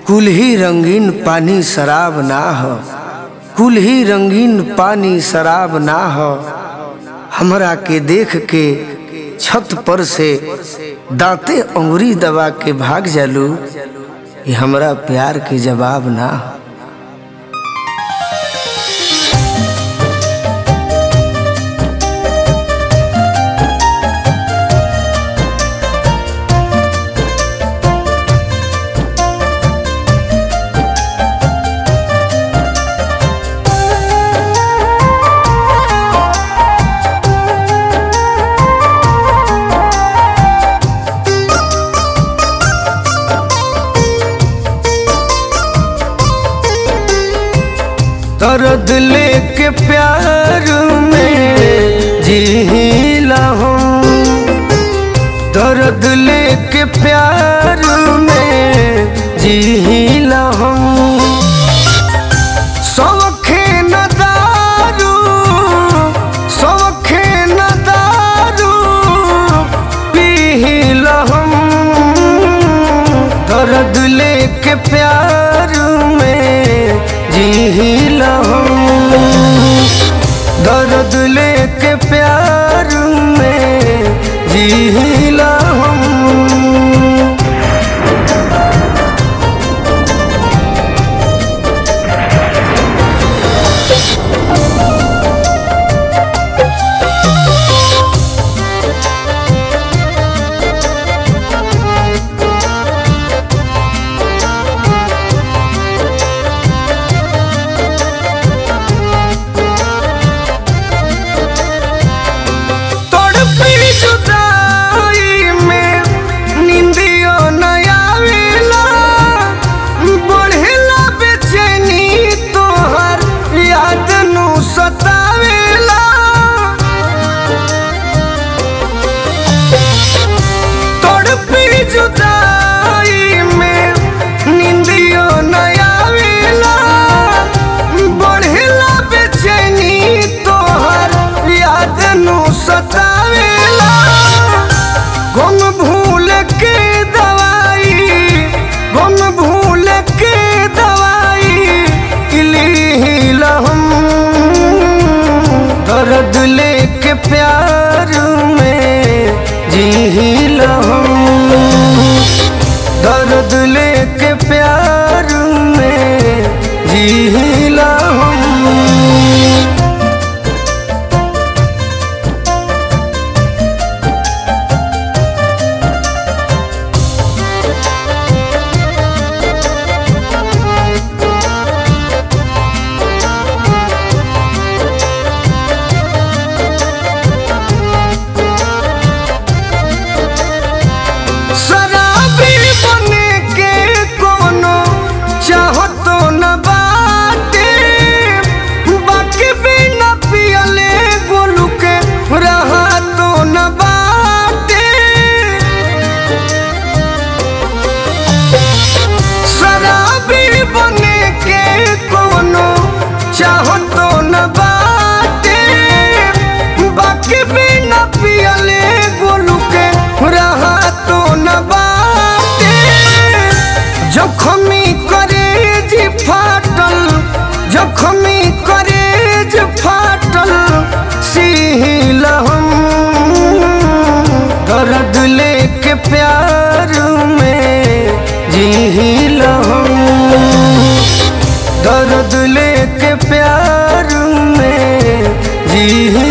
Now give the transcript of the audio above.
कुल ही रंगीन पानी शराब ना हो कुल ही रंगीन पानी शराब ना हो हमरा के देख के छत पर से दांते अंगुरी दबा के भाग जालू ये हमरा प्यार के जवाब ना हो दर्द लेके प्यार में जीला हूँ दर्द लेके प्यार में जीला हूँ सौखे न दारू सौखे न दारू पीला हम दर्द लेके प्यार में जीला हम दर्द लेके प्यार में जीला हम तड़पी जुदाई में निंदियो न आवेला बढ़ेला बेचैनी तोहर याद नु सतावेला तड़पी जुदाई में निंदियो न आवेला बढ़ेला बेचैनी तोहर याद नु सतावेला गुम भूल के दवाई गुम भूल के दवाई इलीला हम दर्द लेके प्यार में जीला हम दर्द लेके प्यार में जीला हम शराबी बने के कोनो चाहतो न बाटे बाकी भी न पियले गोलू के रहा तो न बाटे शराबी बने के कोनो चाहतो न बाटे बाकी भी न पियले गोलू के रहा तो न बाटे जखमी करेज फाटल जखमी करेज फाटल सील हम दर्द लेके प्यार में जील हम दर्द लेके प्यार में जी